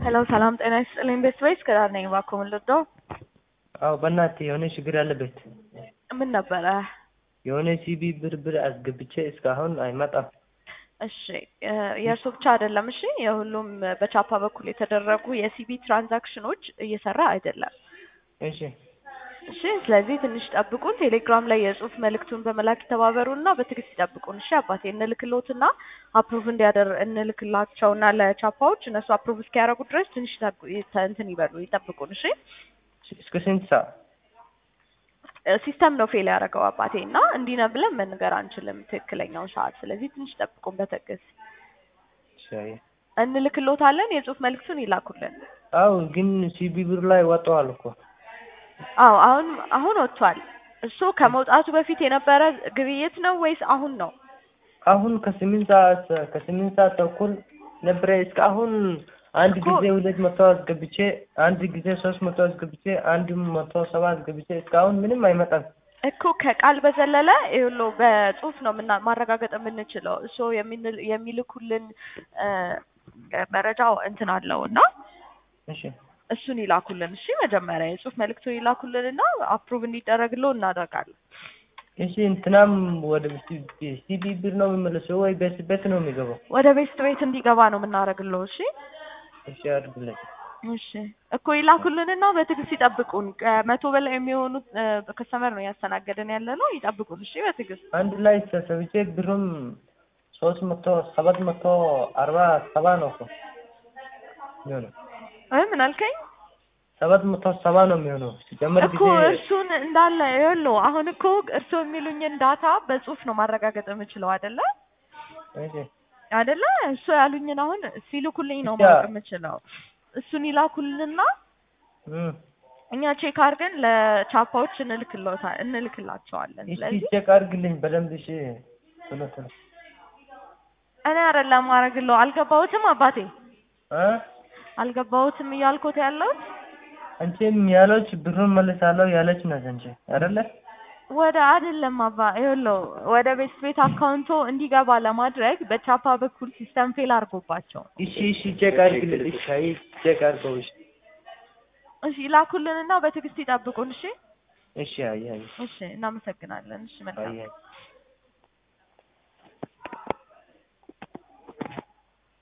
ሄሎ ሰላም ጤና ይስጥልኝ። ቤት ወይስ ከዳር ነኝ? እባክዎ ምን ልርዳው? አዎ በእናትህ የሆነ ችግር አለበት። ምን ነበረ? የሆነ ሲቢ ብር ብር አስገብቼ እስካሁን አይመጣም። እሺ የእርሶ ብቻ አይደለም። እሺ የሁሉም በቻፓ በኩል የተደረጉ የሲቢ ትራንዛክሽኖች እየሰራ አይደለም። እሺ እሺ ስለዚህ ትንሽ ጠብቁን። ቴሌግራም ላይ የጽሁፍ መልእክቱን በመላክ ይተባበሩና በትዕግስት ይጠብቁን። እሺ አባቴ እንልክሎትና አፕሩቭ እንዲያደር እንልክላቸውና ለቻፓዎች እነሱ አፕሩቭ እስኪያደርጉ ድረስ ትንሽ ይጠብቁ- ይተ- እንትን ይበሉ ይጠብቁን። እሺ እስከ ስንት ሰዓት? ሲስተም ነው ፌል ያደረገው አባቴ እና እንዲህ ነው ብለን መንገር አንችልም ትክክለኛውን ሰዓት። ስለዚህ ትንሽ ጠብቁን በትዕግስት እሺ አየህ። እንልክሎታለን። የጽሁፍ መልእክቱን ይላኩልን። አዎ ግን ሲቢ ብር ላይ ወጥተዋል እኮ አዎ አሁን አሁን ወጥቷል። እሱ ከመውጣቱ በፊት የነበረ ግብይት ነው ወይስ አሁን ነው? አሁን ከስምንት ሰዓት ከስምንት ሰዓት ተኩል ነበረ እስከ አሁን አንድ እኮ- ጊዜ ሁለት መቶ አስገብቼ አንድ ጊዜ ሶስት መቶ አስገብቼ አንድ መቶ ሰባ አስገብቼ እስካሁን ምንም አይመጣም። እኮ ከቃል በዘለለ ይኸውልዎ በጽሁፍ ነው ምና ማረጋገጥ የምንችለው። እሱ የሚንል- የሚልኩልን እ መረጃው እንትን አለው እና እሺ እሱን ይላኩልን። እሺ መጀመሪያ የጽሁፍ መልእክቱን ይላኩልን እና አፕሩቭ እንዲደረግለው እናደርጋለን። እሺ እንትናም ወደ ሲቢ ብር ነው የሚመለሰው ወይ ቤት ቤት ነው የሚገባው? ወደ ቤስት ቤት እንዲገባ ነው የምናደርግለው። እሺ እሺ አድርግልኝ። እሺ እኮ ይላኩልንና በትዕግስት ይጠብቁን። ከመቶ በላይ የሚሆኑት ከስተመር ነው ያስተናገደን ያለ ነው። ይጠብቁን። እሺ በትዕግስት አንድ ላይ ተሰብቼ ብሩም ሶስት መቶ ሰባት መቶ አርባ ሰባ ነው እኮ የሚሆነው እ ምን አልከኝ? ሰባት መቶ ሰባ ነው የሚሆነው ሲጨመር እኮ ጊዜ እርሱን እንዳለ ይኸውልዎ አሁን እኮ እርሱ የሚሉኝን ዳታ በጽሁፍ ነው ማረጋገጥ የምችለው አይደለ እሺ አይደለ እሱ ያሉኝን አሁን ሲልኩልኝ ነው ብቻ- ማወቅ የምችለው። እሱን ይላኩልንና እም እኛ ቼክ አድርገን ለቻፓዎች እንልክሎታ እንልክላቸዋለን። እሺ ስለዚህ ቼክ አድርግልኝ በደንብ እሺ ቶሎ ቶሎ እኔ አይደለም ማድረግለው አልገባሁትም አባቴ እ አልገባሁትም እያልኩት ያለሁት አንቺም ያለች ብሩን መልሳለሁ ያለች ናት አንቺ አይደለ ወደ አይደለም አባ ይኸውልዎ ወደ ቤት ቤት አካውንቶ እንዲገባ ለማድረግ በቻፓ በኩል ሲስተም ፌል አድርጎባቸው እሺ እሺ ቼክ አድርግልኝ እሺ አይ ቼክ አድርገው እሺ እሺ ይላኩልንና በትዕግስት ይጠብቁን። እሺ እሺ አይ አይ እሺ እናመሰግናለን። እሺ መልካም አይ አይ